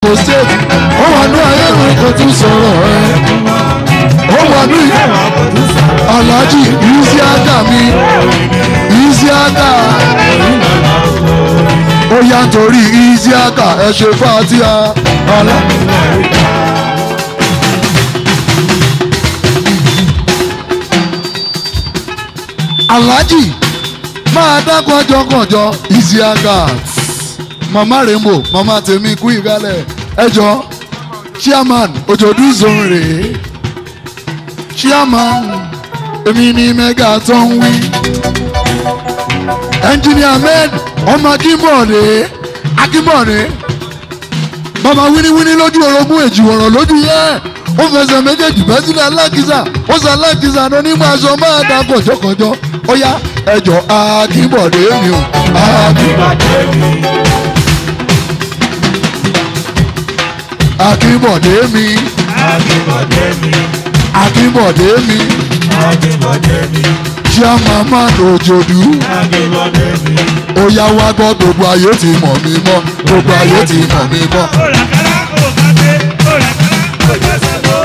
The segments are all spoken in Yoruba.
Imo State ó wà ní ayé mi kò tún sọ̀rọ̀ ẹ ó wà ní Alhaji Isiaka mi Isiaka ó yá nítorí Isiaka ẹ ṣe fàtíà ọlá. Alhaji máa dákun ọjọ́kànjọ́ Isiaka mama rainbow mama tèmi kú ìgbálẹ̀ ẹjọ́ chairman òjòdú zone rèé chairman èmi ní mega tó ń wí engineer med ọmọ akínbọ̀dé akínbọ̀dé bàbá wíníwíní lójú orogún èjì wọ̀rọ̀ lójú yẹn ó fẹsẹ̀ méjèèjì bẹ́ sílẹ̀ alákìsà ó sọ alákìsà ló ní máa sọ máa dá kọjọkọjọ ó yá ẹjọ́ akínbọ̀dé mi ò akínbọ̀dé mi. akínbọ̀dé mi Akínbọ̀dé mi, akínbọ̀dé mi Akínbọ̀dé mi, chairman òjòdú Akínbọ̀dé mi. ó yá wá gbọ́ gbogbo ayé ti mọ̀ mí mọ́ gbogbo ayé ti mọ̀ mí mọ́. Òràkàrà òkàdé, òràkàrà òjọ́sẹ̀gbó.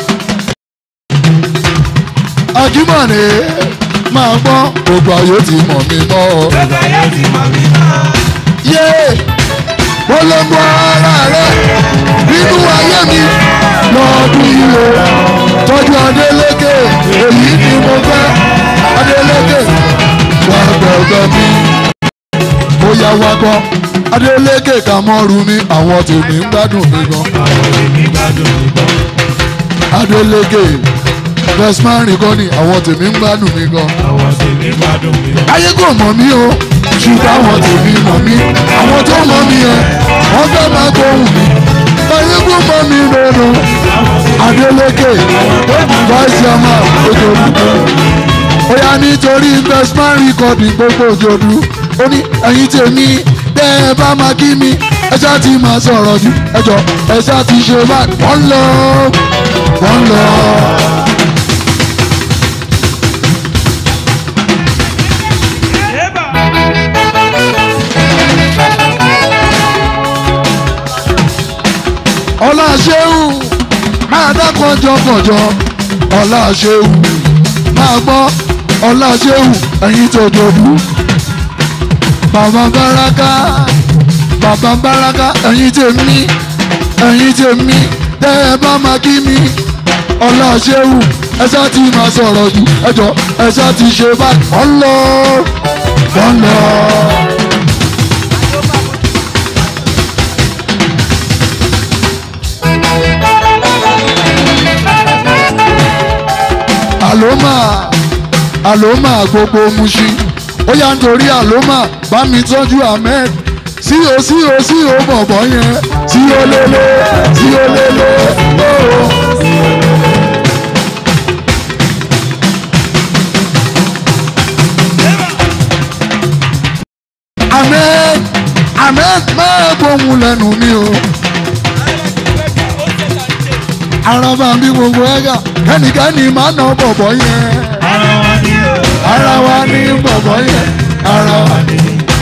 akínbọ̀dé máa gbọ́ gbogbo ayé ti mọ̀ mí mọ́. Gbogbo ayé ti mọ̀ mí mọ́. yé polongo ara rẹ nínú ayé mi lọ́ọ̀dún yìí o tọ́jú Adélékè èyí ni mo fẹ́ Adélékè wà gbọ̀gbọ̀ mi ó yá wá gbọ́ Adélékè kà mọ́rù mi àwọn tèmi ń gbádùn mi gan Àwọn èmi gbádùn mi gbọ́. Adélékè best man rìkọ́nì àwọn tèmi ń gbádùn mi gan Àwọn tèmi gbádùn mi gbọ́. ayé kò mọ̀ mí o ṣùgbọ́n àwọn tèmi mọ̀ mí àwọn tó mọ̀ mí yẹn wọ́n fẹ́ máa gbóhùn mi ayé kò mọ̀ mí lọ́nà Adélékè vice chairman Òjòdú ó yá nítorí bestman recording gbogbo Òjòdú ó ní ẹ̀yin tèmi tẹ́ ẹ bá máa kí mi ẹ ṣáà ti máa sọ̀rọ̀ jù ẹ jọ ẹ ṣáà ti ṣe báyìí wọ́n lọ wọ́n lọ. Ébà. ọlá ṣéwù máa dákun jọkànjọ ọlá ṣéwù máa gbọ́ ọlá ṣéwù ẹ̀yin tó dòdú bàbá báraka bàbá báraka ẹ̀yin tèmi ẹ̀yin tèmi tẹ́ ẹ bá máa kí mi ọlá ṣéwù ẹ ṣáà ti máa sọ̀rọ̀ jù ẹ jọ ẹ ṣáà ti ṣe báyìí ọlọ́ ọlọ́. àlómà àlómà gbogbo Mushin ó yá nítorí àlómà bá mi tọ́jú ahmed sí o sí o sí o bọ̀bọ̀ yẹn sí o lélẹ̀ sí o lélẹ̀ ooo. ahmed ahmed máa gbóhùn lẹ́nu mi o. araba bí gbogbo ẹ̀gà kẹ́nìkẹ́nì máa ná bọ̀bọ̀ yẹn Ara wa ni o. ara wa ní bọ̀bọ̀ yẹn ara wa ní.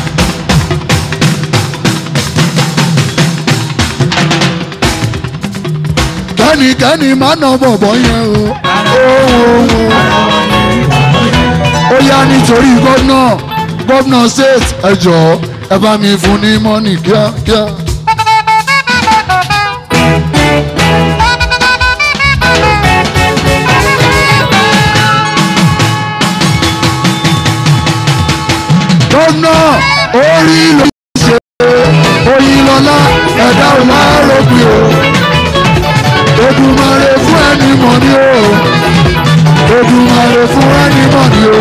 kẹ́nìkẹ́nì máa ná bọ̀bọ̀ yẹn o. ó yá nítorí gómìnà gómìnà state ẹ jọ̀ọ́ ẹ bá mi fún ní mọ́nì kíákíá. gómìnà orí ló ń ṣe oyinlọlá ẹ̀dá ò lárógbé o Èdùmàrè fún ẹni mọ̀ ní o Èdùmàrè fún ẹni mọ̀ ní o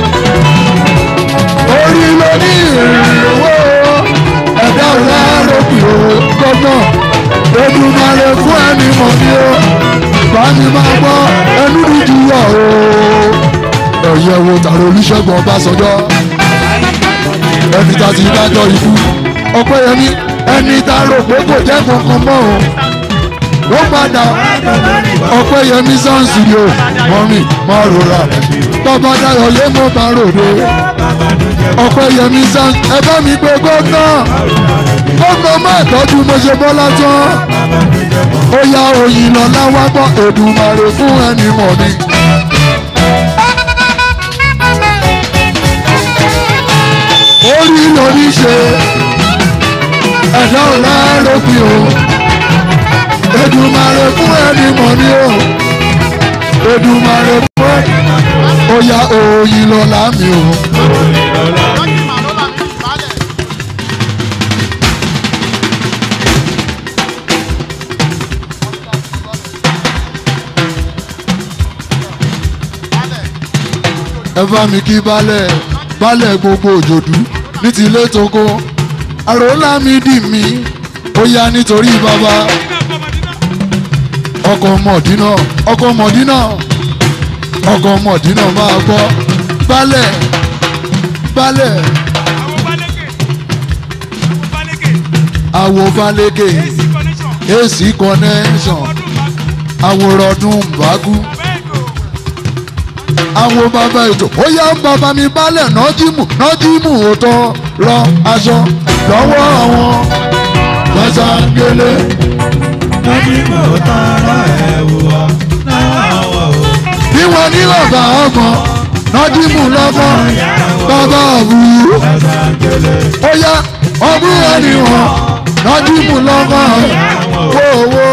orí ló ní ìrìnwó ẹ̀dá ò lárógbé o gómìnà Èdùmàrè fún ẹni mọ̀ ní o bámi máa gbọ́ ẹnu dídú yọ̀ o ẹ̀yẹ̀ wo tààrà Olúṣẹ́gun Ọbásanjọ́ ẹni tá ti dájọ́ ikú Ọpẹ́yẹmí ẹni tá rò pé kò jẹ́ kankan mọ́ o ó padà Ọpẹ́yẹmí sáǹsì ni o mọ́mì má rora bàbá Dayọ̀ yé mo bá ròde Ọpẹ́yẹmí sáǹsì ẹ bá mi gbé gómìnà gómìnà máa tọ́jú mo ṣe bọ́lá tán ó yá oyin lọ́lá wá gbọ́ èdùmàrè fún ẹni mọ̀ ni. orí lórí ṣe ẹ̀dá ọ̀la lópin o èdùmàrè fún ẹni mọ̀ ni o èdùmàrè fún ẹni ó yá oyin lọ́lá mi o. ẹ bá mi kí balẹ̀ balẹ̀ gbogbo òjòdú ní ti ilé toko àròlá mi dì mí ó yá nítorí bàbá ọkọ̀ mọ̀dínà ọkọ̀ mọ̀dínà ọkọ̀ mọ̀dínà máa gbọ́ balẹ̀ balẹ̀ àwo balẹ̀kẹ̀ ac connection àwòrán ọdún bàgú àwọn bàbá ètò ó yá ń bàbá mi balẹ̀ nọ́jímù nọ́jímù òótọ́ rọ aṣọ lọ́wọ́ àwọn gbàṣàngélé. Nọ́jímù tọrọ ẹ̀wù wá náà wọ̀ o. bí wọ́n ní bàbá ọgbọ̀n nọ́jímù lọ́gbọ̀n bàbá òwú. ó yá ọdún ẹni wọn nọ́jímù lọ́gbọ̀n wòwò.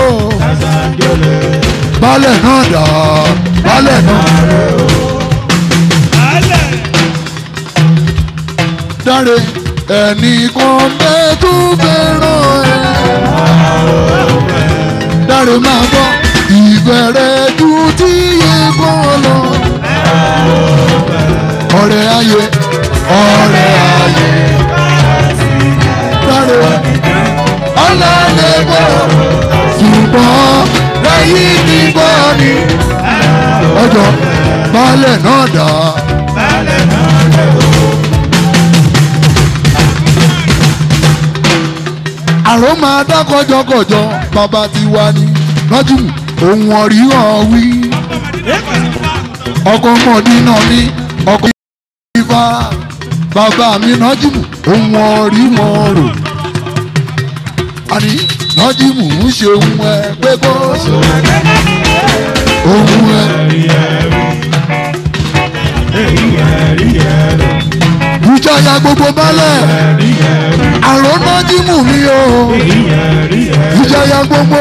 balẹ̀ náà dà balẹ̀ náà. dáre ẹnìkan bẹ́ẹ̀ tó fẹ́ràn ẹ̀. dáre máa gbọ́ ìbẹ̀rẹ̀ ju tí yé kọ́ lọ. ọ̀rẹ́ ayé ọ̀rẹ́ ayé. dáre ọ̀làlẹ̀ bọ̀ ṣùgbọ́n lẹ́yìn ní bọ́ ni. ọjọ́ balẹ̀ náà dà. àrùn máa dá kọjọkọjọ bàbá ti wá ní lọ́jùmù ohun ọ̀ríhàn wí. ọkọ mọ̀dínà ní ọkọ ìfà bàbá mi lọ́jùmù ohun ọ̀ríhàn rò. àní lọ́jùmù ń ṣe ohun ẹ pé kó ṣe ohun ẹ. ìjọya gbogbo balẹ̀ àrùn lọ́jùmù mi o ìjọya gbogbo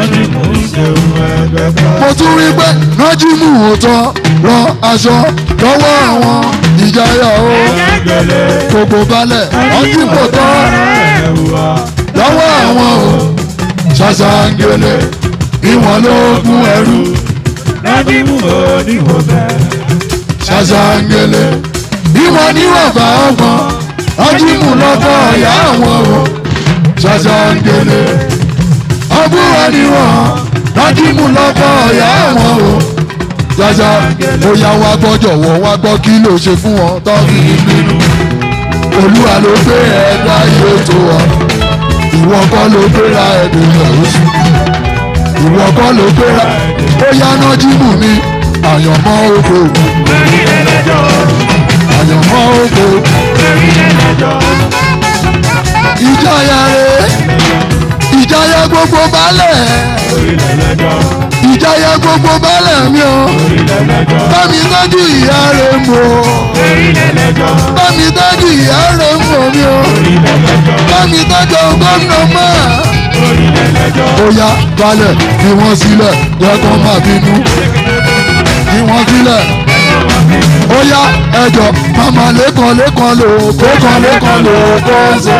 mo tún rí pé nájímù òótọ́ rọ aṣọ lọ́wọ́ àwọn ìjayà o gbogbo balẹ̀ nájímù òótọ́ lọ́wọ́ àwọn o ṣàṣàǹgẹ̀lẹ̀ ìwọ̀n ló gún ẹrú Nọ́jímù oníwò bẹ́ẹ̀. ṣàṣàǹgẹ̀lẹ̀ ìwọ̀n níwọ̀n bá ọgbọ̀n nájímù lọ́kọ̀ ọ̀yá àwọn o ṣàṣàǹgẹ̀lẹ̀ ọgbọ́n níwọ̀n nájímù lọ́kọ̀ ọ̀yá àwọn o ṣàṣà bóyá wá gbọ́ jọ̀wọ́ wá gbọ́ kí ló ṣe fún wọn tó fi nínú olúwa ló gbé ẹ̀dá yóò tó ọ ìwọ kọ́ ló gbéra ẹ̀dùn lọ́sùn ìwọ kọ́ ló gbéra ó yá nájímù mi àyànmọ́ oko àyànmọ́ oko ìjayà rẹ̀ ìjayà gbogbo balẹ̀ ìjayà gbogbo balẹ̀ mi o bámi tọ́jú ìyá rẹ̀ mọ́ bámi tọ́jú ìyá rẹ̀ mọ́ mi o bámi tọ́jú gómìnà mọ́ ó yá balẹ̀ fi wọ́n sílẹ̀ yẹ kó má bínú fi wọ́n sílẹ̀ ó yá ẹjọ́ màmá lẹ́kàn lẹ́kàn lò kókan lẹ́kàn lò kó ṣe.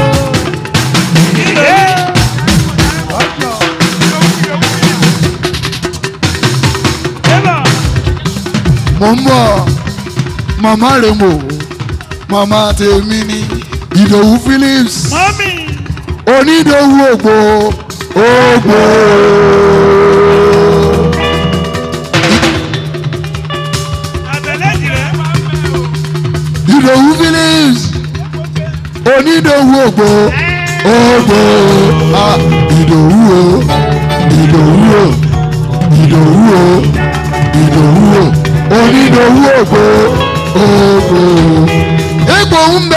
mo ń bọ̀ màmá rẹ̀ mọ̀ màmá tèmi ni ìdòwú phillips Mọ́mí. onídòwú ògbó ògbó. Àtẹ̀lẹ́jì rẹ̀. ìdòwú phillips onídòwú ògbó ògbó ah, ìdòwú o ìdòwú o ìdòwú o ìdòwú o onídòwú ògbó ògbó. egbò ń bẹ.